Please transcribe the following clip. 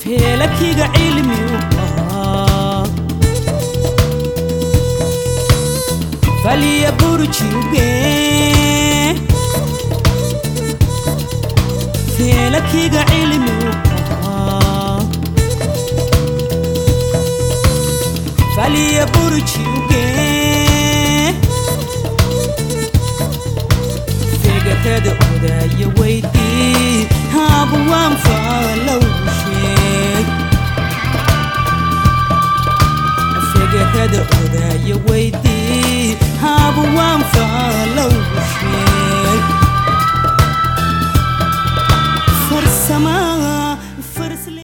feelakiga cilmi u ahaa faliya burjiuge feelakiga cilmi u ahaa faliya burjiuge fegatada odaya weydii haabu waan faalow